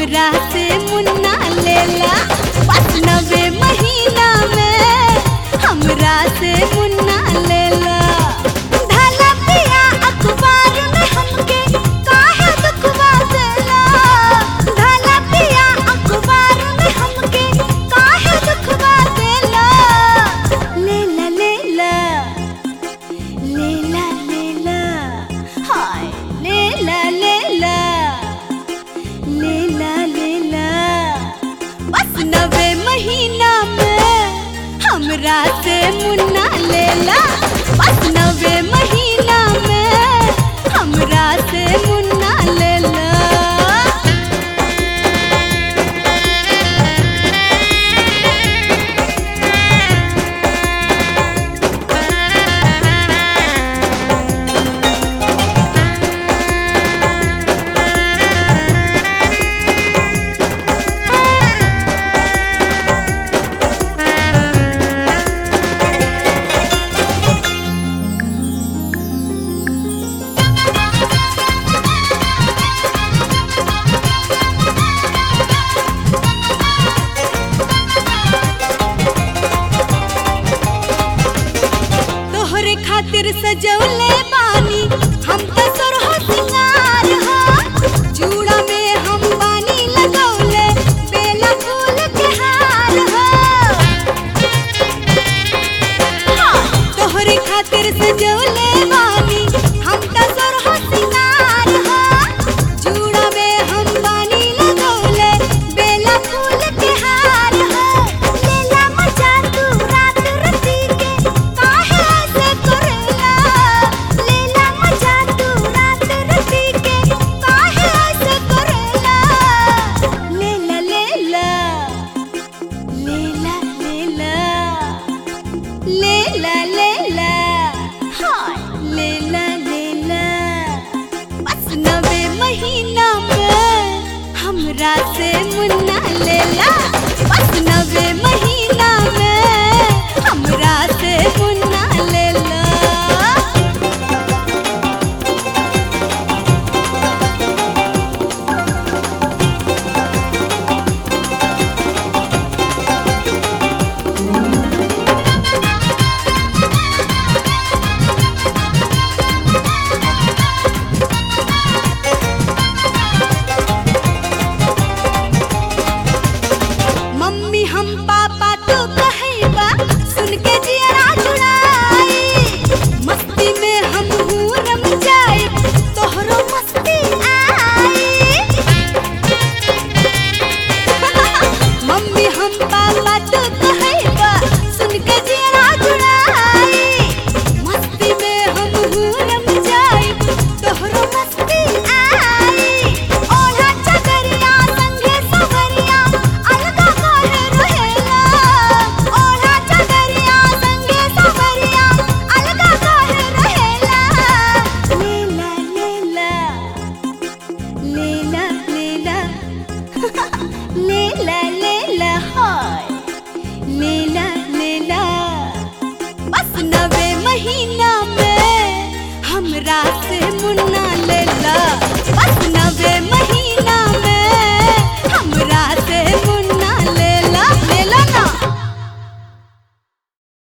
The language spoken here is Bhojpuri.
हमरा से मुन्ना लेला बस नवे महीना में हमरा से मुन्ना लेला ढाला पिया अखबार में हमके काहे दुखवा देला ढाला पिया अखबार में हमके काहे दुखवा देला लेला लेला लेला लेला हाय लेला लेला लेला लेला बस नवे महीना में हमरा से मुन्ना लेला बस नवे महीना में हमरा से मुन्ना लेला तोहरे खातिर सजौले बानी हम त सोरह सिंगार हो चूड़ा में हम बानी लगौले बेला फूल के हार हो हाँ, तोहरे खातिर सजौले बानी हम त सोरह सिंगार हो चूड़ा में हम बानी लगौले बेला फूल के हार हो लेला मजा तू रात रती के काहे ऐसे करेला लेला मजा तू रात रती के काहे ऐसे करेला लेला लेला लेला लेला लेला लेला हाय लेला लेला बस नवे महीना में हमरा से मुन्ना लेला बस नवे महीना में हमरा से मुन्ना लेला मम्मी हम पापा तो कहैबा सुन के जियरा जुड़ाई मस्ती में हम हूँ रम जाए तोहरो मस्ती आई मम्मी हम पापा तो कहैबा सुन के जियरा जुड़ाई मस्ती में हम हूँ रम जाए तोहरो मस्ती आई ओढ़ा चदरिया संगे सवरिया अलगा काहे रहेला ओढ़ा चदरिया संगे सवरिया अलगा काहे रहेला लेला लेला लेला लेला लेला लेला हाय लेला लेला बस नवे महीना में हमरा से मुन्ना लेला बस नवे महीना